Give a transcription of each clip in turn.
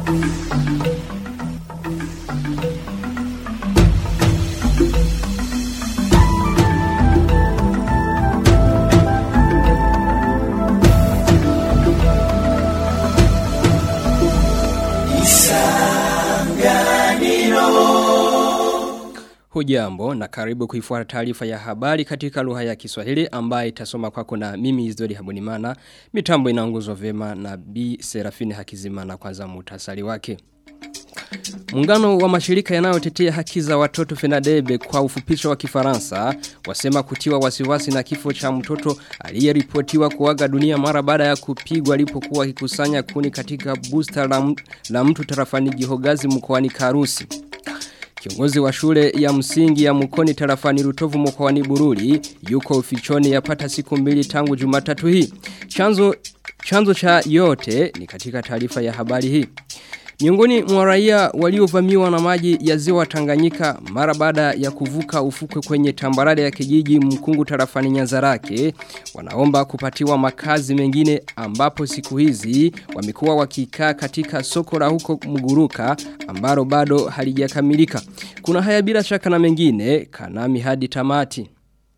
Hujambo na karibu kuifuata taarifa ya habari katika lugha ya Kiswahili ambayo itasoma kwako na mimi Izdori Habunimana. Mitambo inaongozwa vyema na B Serafini Hakizimana kwanza muhtasari wake. Muungano wa mashirika yanayotetea haki za watoto Fenadebe kwa ufupisho wa Kifaransa wasema kutiwa wasiwasi na kifo cha mtoto aliyeripotiwa kuaga dunia mara baada ya kupigwa alipokuwa akikusanya kuni katika booster la, la mtu tarafani Gihogazi mkoani Karusi. Kiongozi wa shule ya msingi ya mkoni tarafani rutovu mkoani Bururi yuko ufichoni yapata siku mbili tangu Jumatatu hii. Chanzo chanzo cha yote ni katika taarifa ya habari hii. Miongoni mwa raia waliovamiwa na maji ya ziwa Tanganyika mara baada ya kuvuka ufukwe kwenye tambarare ya kijiji mkungu tarafani Nyanzarake wanaomba kupatiwa makazi mengine ambapo siku hizi wamekuwa wakikaa katika soko la huko Muguruka ambalo bado halijakamilika. Kuna haya bila shaka na mengine kanami hadi tamati.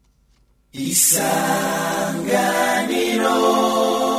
Isanganiro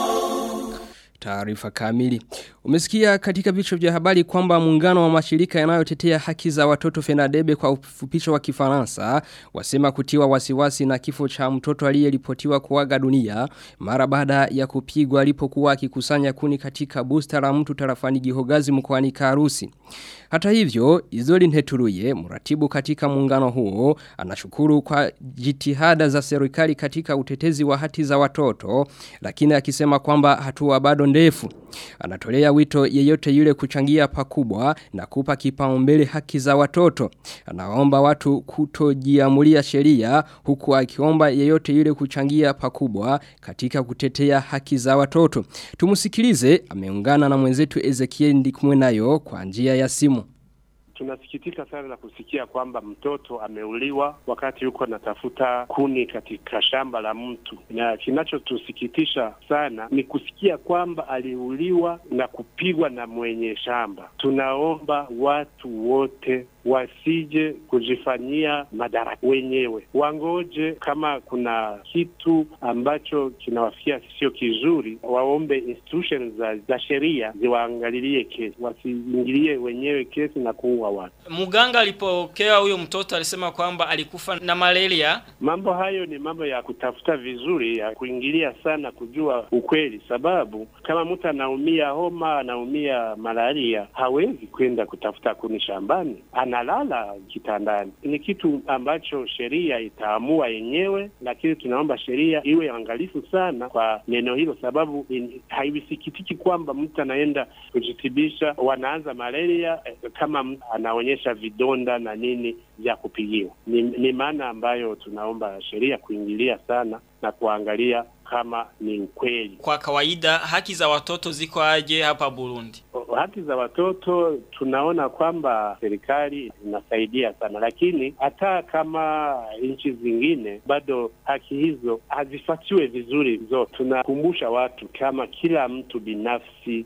taarifa kamili. Umesikia katika vichwa vya habari kwamba muungano wa mashirika yanayotetea haki za watoto Fenadebe kwa ufupisho wa Kifaransa wasema kutiwa wasiwasi na kifo cha mtoto aliyeripotiwa kuaga dunia mara baada ya kupigwa alipokuwa akikusanya kuni katika booster la mtu tarafani Gihogazi mkoani Karusi. Hata hivyo, Izoli Nheturuye, mratibu katika muungano huo, anashukuru kwa jitihada za serikali katika utetezi wa haki za watoto, lakini akisema kwamba hatua bado ndefu. Anatolea wito yeyote yule kuchangia pakubwa na kupa kipaumbele haki za watoto. Anaomba watu kutojiamulia sheria huku akiomba yeyote yule kuchangia pakubwa katika kutetea haki za watoto. Tumusikilize, ameungana na mwenzetu Ezekiel Ndikumwenayo kwa njia ya simu. Tunasikitika sana na kusikia kwamba mtoto ameuliwa wakati yuko natafuta kuni katika shamba la mtu, na kinachotusikitisha sana ni kusikia kwamba aliuliwa na kupigwa na mwenye shamba. Tunaomba watu wote wasije kujifanyia madaraka wenyewe, wangoje kama kuna kitu ambacho kinawafikia sio kizuri, waombe institutions za, za sheria ziwaangalilie kesi, wasiingilie wenyewe kesi na kuua watu. Muganga alipokea huyo mtoto alisema kwamba alikufa na malaria. Mambo hayo ni mambo ya kutafuta vizuri, ya kuingilia sana kujua ukweli, sababu kama mtu anaumia homa, anaumia malaria, hawezi kwenda kutafuta kuni shambani analala kitandani. Ni kitu ambacho sheria itaamua yenyewe, lakini tunaomba sheria iwe angalifu sana kwa neno hilo, sababu haisikitiki kwamba mtu anaenda kujitibisha, wanaanza malaria eh, kama anaonyesha vidonda na nini vya kupigiwa. Ni, ni maana ambayo tunaomba sheria kuingilia sana na kuangalia kama ni ukweli. Kwa kawaida haki za watoto ziko aje hapa Burundi? Haki za watoto tunaona kwamba serikali inasaidia sana, lakini hata kama nchi zingine bado haki hizo hazifuatiwe vizuri zote. Tunakumbusha watu kama kila mtu binafsi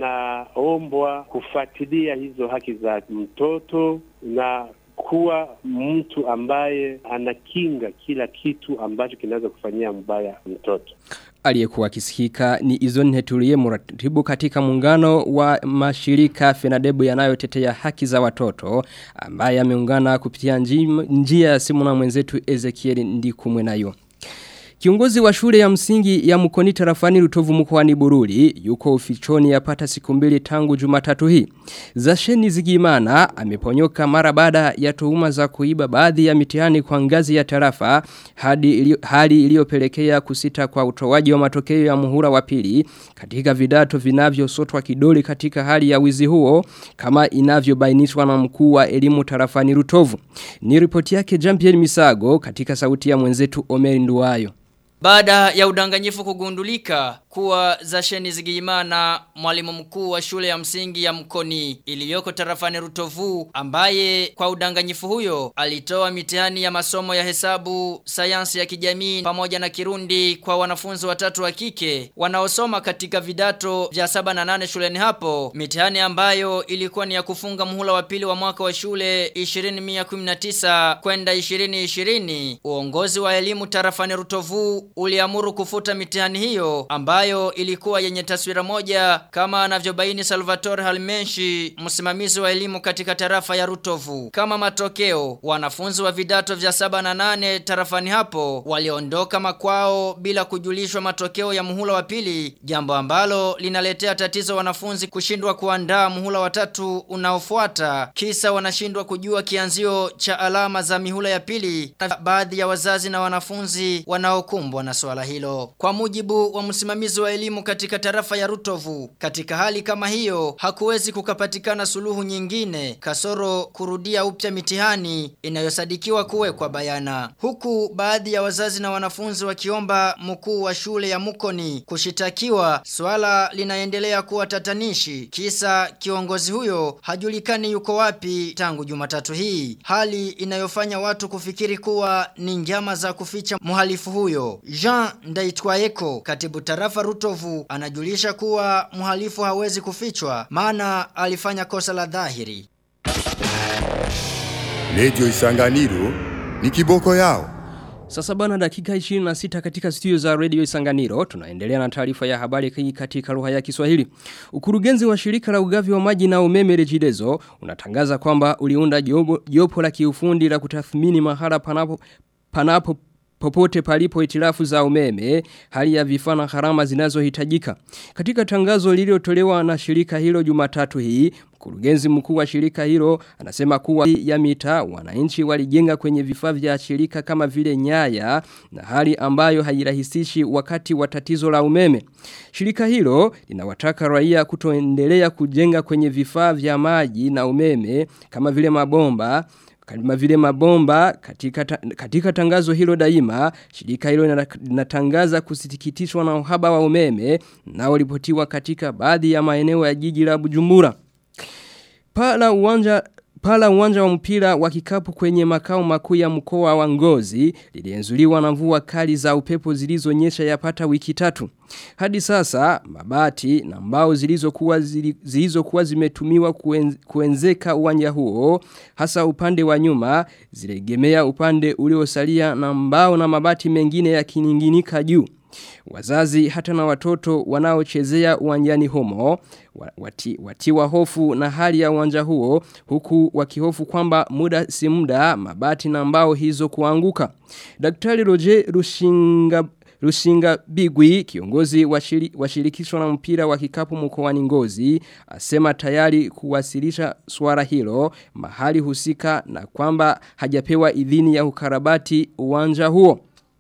anaombwa kufuatilia hizo haki za mtoto na kuwa mtu ambaye anakinga kila kitu ambacho kinaweza kufanyia mbaya mtoto. Aliyekuwa kisikika ni Izon Hetulie muratibu katika muungano wa mashirika Fenadebu yanayotetea haki za watoto ambaye ameungana kupitia njia ya simu na mwenzetu Ezekiel Ndikumwe nayo. Kiongozi wa shule ya msingi ya mkoni tarafani rutovu mkoani Bururi yuko ufichoni yapata siku mbili tangu Jumatatu hii. Zasheni Zigimana ameponyoka mara baada ya tuhuma za kuiba baadhi ya mitihani kwa ngazi ya tarafa hadi ili, hali iliyopelekea kusita kwa utoaji wa matokeo ya muhula wa pili katika vidato vinavyosotwa kidoli katika hali ya wizi huo kama inavyobainishwa na mkuu wa elimu tarafani rutovu. Ni ripoti yake Jean-Pierre Misago katika sauti ya mwenzetu Omer Nduwayo. Baada ya udanganyifu kugundulika kuwa Zasheni Zigiyimana mwalimu mkuu wa shule ya msingi ya Mkoni iliyoko tarafani Rutovu ambaye kwa udanganyifu huyo alitoa mitihani ya masomo ya hesabu, sayansi ya kijamii pamoja na Kirundi kwa wanafunzi watatu wa kike wanaosoma katika vidato vya saba na nane shuleni hapo mitihani ambayo ilikuwa ni ya kufunga muhula wa pili wa mwaka wa shule 2019 kwenda 2020 uongozi wa elimu tarafani Rutovu uliamuru kufuta mitihani hiyo ambayo ilikuwa yenye taswira moja kama anavyobaini Salvatore Halmenshi msimamizi wa elimu katika tarafa ya Rutovu kama matokeo wanafunzi wa vidato vya saba na nane tarafani hapo waliondoka makwao bila kujulishwa matokeo ya muhula wa pili jambo ambalo linaletea tatizo wanafunzi kushindwa kuandaa muhula wa tatu unaofuata kisa wanashindwa kujua kianzio cha alama za mihula ya pili na baadhi ya wazazi na wanafunzi wanaokumbwa na swala hilo kwa mujibu wa msimamizi wa elimu katika tarafa ya Rutovu katika hali kama hiyo hakuwezi kukapatikana suluhu nyingine kasoro kurudia upya mitihani inayosadikiwa kuwekwa bayana huku baadhi ya wazazi na wanafunzi wakiomba mkuu wa shule ya Mukoni kushitakiwa swala linaendelea kuwa tatanishi kisa kiongozi huyo hajulikani yuko wapi tangu Jumatatu hii hali inayofanya watu kufikiri kuwa ni njama za kuficha mhalifu huyo Jean Ndaitwaeko katibu tarafa Rutovu anajulisha kuwa mhalifu hawezi kufichwa maana alifanya kosa la dhahiri Redio Isanganiro ni kiboko yao. Sasa bana dakika 26 katika studio za Radio Isanganiro tunaendelea na taarifa ya habari hii katika lugha ya Kiswahili. Ukurugenzi wa shirika la ugavi wa maji na umeme Regideso unatangaza kwamba uliunda jopo, jopo la kiufundi la kutathmini mahala panapo panapo popote palipo itilafu za umeme, hali ya vifaa na gharama zinazohitajika. Katika tangazo lililotolewa na shirika hilo Jumatatu hii, mkurugenzi mkuu wa shirika hilo anasema kuwa ya mita wananchi walijenga kwenye vifaa vya shirika kama vile nyaya na hali ambayo hairahisishi wakati wa tatizo la umeme. Shirika hilo linawataka raia kutoendelea kujenga kwenye vifaa vya maji na umeme kama vile mabomba kama vile mabomba katika, ta, katika tangazo hilo daima, shirika hilo linatangaza kusitikitishwa na uhaba wa umeme na walipotiwa katika baadhi ya maeneo ya jiji la Bujumbura. Pala uwanja Pala uwanja wa mpira wa kikapu kwenye makao makuu ya mkoa wa Ngozi lilienzuliwa na mvua kali za upepo zilizonyesha yapata wiki tatu. Hadi sasa mabati na mbao zilizokuwa zilizokuwa zimetumiwa kuenz, kuenzeka uwanja huo hasa upande wa nyuma zilegemea upande uliosalia na mbao na mabati mengine yakininginika juu. Wazazi hata na watoto wanaochezea uwanjani humo wati, watiwa hofu na hali ya uwanja huo huku wakihofu kwamba muda si muda mabati na mbao hizo kuanguka. Daktari Roger Rushinga Rushinga Bigwi kiongozi wa shiri, shirikisho la mpira wa kikapu mkoani Ngozi asema tayari kuwasilisha swala hilo mahali husika na kwamba hajapewa idhini ya ukarabati uwanja huo.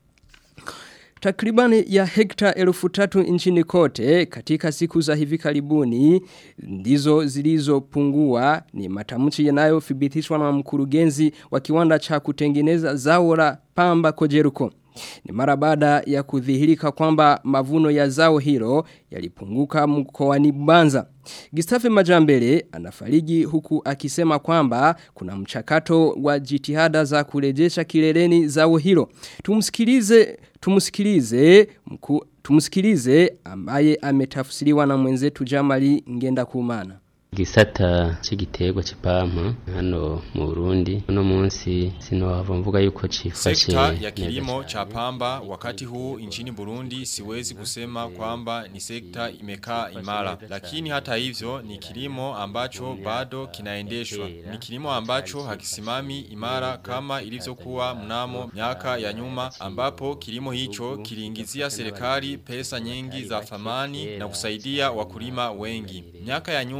Takribani ya hekta elfu tatu nchini kote katika siku za hivi karibuni ndizo zilizopungua ni matamshi yanayothibitishwa na mkurugenzi wa kiwanda cha kutengeneza zao la pamba kojeruko. Ni mara baada ya kudhihirika kwamba mavuno ya zao hilo yalipunguka mkoani Banza. Gistafe Majambele anafariji huku akisema kwamba kuna mchakato wa jitihada za kurejesha kileleni zao hilo. Tumsikilize tumsikilize mku, tumsikilize ambaye ametafsiriwa na mwenzetu Jamali Ngenda Kumana. Gisata c'igiterwa c'ipampa hano mu Burundi uno munsi sinohava mvuga yuko cifashe Sekta ya kilimo cha pamba wakati huu nchini Burundi siwezi kusema kwamba ni sekta imekaa imara lakini hata hivyo ni kilimo ambacho bado kinaendeshwa ni kilimo ambacho hakisimami imara kama ilivyokuwa mnamo miaka ya nyuma ambapo kilimo hicho kiliingizia serikali pesa nyingi za thamani na kusaidia wakulima wengi miaka ya nyuma kilimo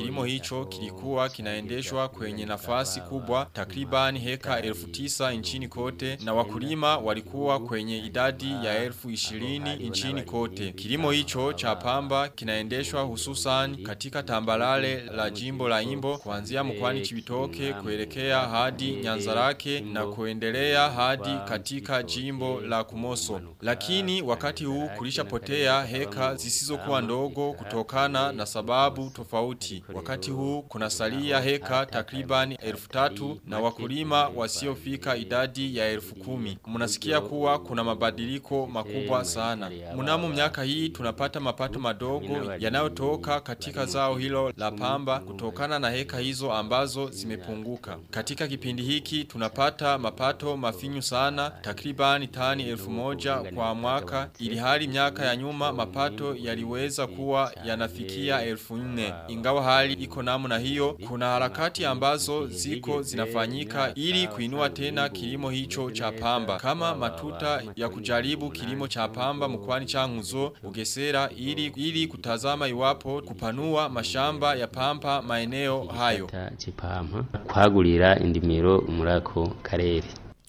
kilimo hicho kilikuwa kinaendeshwa kwenye nafasi kubwa takriban heka elfu tisa nchini kote na wakulima walikuwa kwenye idadi ya elfu ishirini nchini kote. Kilimo hicho cha pamba kinaendeshwa hususan katika tambalale la jimbo la imbo kuanzia mkwani chibitoke kuelekea hadi nyanzarake na kuendelea hadi katika jimbo la kumoso. Lakini wakati huu kulishapotea heka zisizokuwa ndogo kutokana na sababu tofauti. Wakati huu kuna salia heka takriban elfu tatu na wakulima wasiofika idadi ya elfu kumi. Munasikia kuwa kuna mabadiliko makubwa sana. Mnamo miaka hii tunapata mapato madogo yanayotoka katika zao hilo la pamba kutokana na heka hizo ambazo zimepunguka. Katika kipindi hiki tunapata mapato mafinyu sana takribani tani elfu moja kwa mwaka ili hali miaka ya nyuma mapato yaliweza kuwa yanafikia elfu nne. Ingawa hali iko namna hiyo kuna harakati ambazo ziko zinafanyika ili kuinua tena kilimo hicho cha pamba kama matuta ya kujaribu kilimo cha pamba mkwani changuzo ugesera ili, ili kutazama iwapo kupanua mashamba ya pampa maeneo hayo chipampa kwagurira indimiro murako karere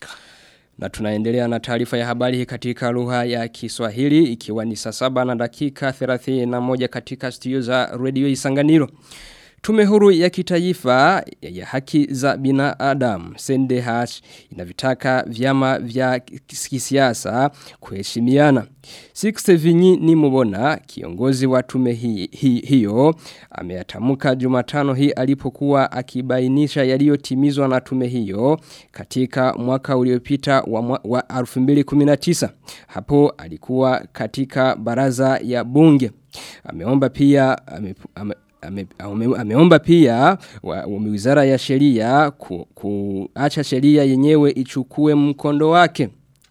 Na tunaendelea na taarifa ya habari hii katika lugha ya Kiswahili ikiwa ni saa saba na dakika 31 katika studio za Radio Isanganiro. Tume huru ya kitaifa ya haki za binadamu CNDH inavitaka vyama vya kisiasa kuheshimiana. Six Vinyi ni mubona kiongozi wa tume hi, hi, hiyo ameatamuka Jumatano hii alipokuwa akibainisha yaliyotimizwa na tume hiyo katika mwaka uliopita wa, mwa- wa 2019. Hapo alikuwa katika baraza ya bunge. Ameomba pia ame, ame, ame, ame, ameomba pia wa, wa wizara ya sheria ku, kuacha sheria yenyewe ichukue mkondo wake.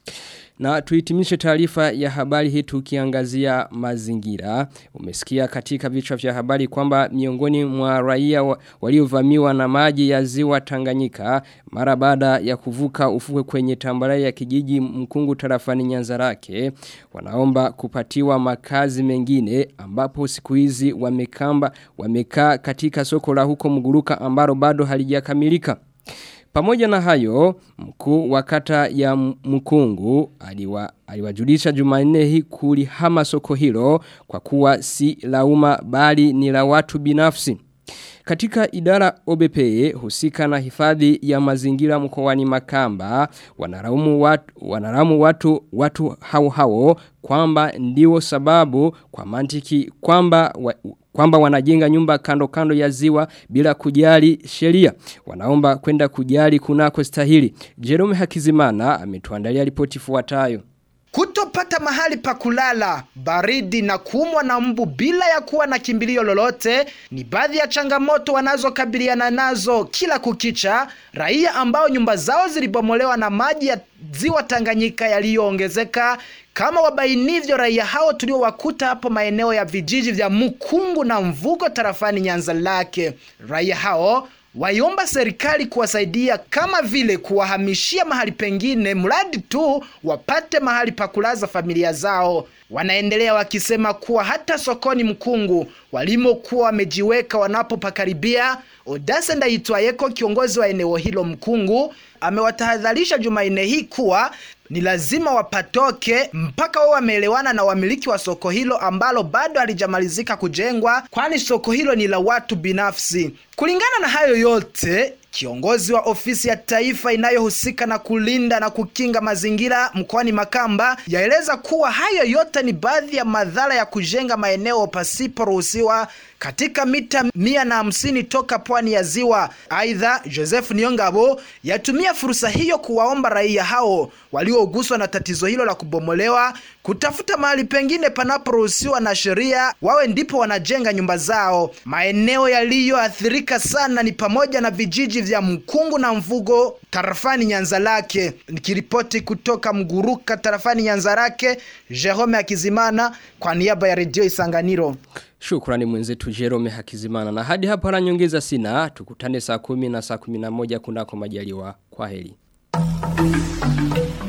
Na tuitimishe taarifa ya habari hii tukiangazia mazingira. Umesikia katika vichwa vya habari kwamba miongoni mwa raia wa- waliovamiwa na maji ya ziwa Tanganyika mara baada ya kuvuka ufukwe kwenye tambarare ya kijiji mkungu tarafani Nyanzarake wanaomba kupatiwa makazi mengine ambapo siku hizi wamekamba wamekaa katika soko la huko Muguruka ambalo bado halijakamilika. Pamoja na hayo, mkuu wa kata ya mkungu aliwa, aliwajulisha jumanne hii kulihama soko hilo kwa kuwa si la umma bali ni la watu binafsi. Katika idara OBPE husika na hifadhi ya mazingira mkoani Makamba wanaraumu watu wanaraumu watu watu hao hao kwamba ndio sababu kwa mantiki kwamba wa, kwamba wanajenga nyumba kando kando ya ziwa bila kujali sheria. Wanaomba kwenda kujali kunako stahili. Jerome Hakizimana ametuandalia ripoti ifuatayo. Kutopata mahali pa kulala, baridi na kuumwa na mbu bila ya kuwa na kimbilio lolote ni baadhi ya changamoto wanazokabiliana nazo kila kukicha raia ambao nyumba zao zilibomolewa na maji ya ziwa Tanganyika yaliyoongezeka kama wabainivyo raia hao tuliowakuta hapo maeneo ya vijiji vya Mukungu na Mvugo tarafani Nyanza lake. Raia hao waiomba serikali kuwasaidia kama vile kuwahamishia mahali pengine mradi tu wapate mahali pa kulaza familia zao. Wanaendelea wakisema kuwa hata sokoni Mkungu walimokuwa wamejiweka wanapopakaribia, Odase Ndaitwayeko, kiongozi wa eneo hilo Mkungu, amewatahadharisha Jumanne hii kuwa ni lazima wapatoke mpaka wao wameelewana na wamiliki wa soko hilo ambalo bado halijamalizika kujengwa, kwani soko hilo ni la watu binafsi. Kulingana na hayo yote, kiongozi wa ofisi ya taifa inayohusika na kulinda na kukinga mazingira mkoani Makamba yaeleza kuwa hayo yote ni baadhi ya madhara ya kujenga maeneo pasiporuhusiwa katika mita mia na hamsini toka pwani ya ziwa. Aidha, Joseph Niongabo yatumia fursa hiyo kuwaomba raia hao walioguswa na tatizo hilo la kubomolewa kutafuta mahali pengine panaporuhusiwa na sheria, wawe ndipo wanajenga nyumba zao. Maeneo yaliyoathirika sana ni pamoja na vijiji vya Mkungu na Mvugo tarafani Nyanza lake. Nikiripoti kutoka Mguruka tarafani Nyanza lake, Jerome Akizimana kwa niaba ya Redio Isanganiro. Shukrani mwenzetu Jerome Hakizimana. Na hadi hapa la nyongeza sina, tukutane saa kumi na saa kumi na moja kunako majaliwa. Kwa heri.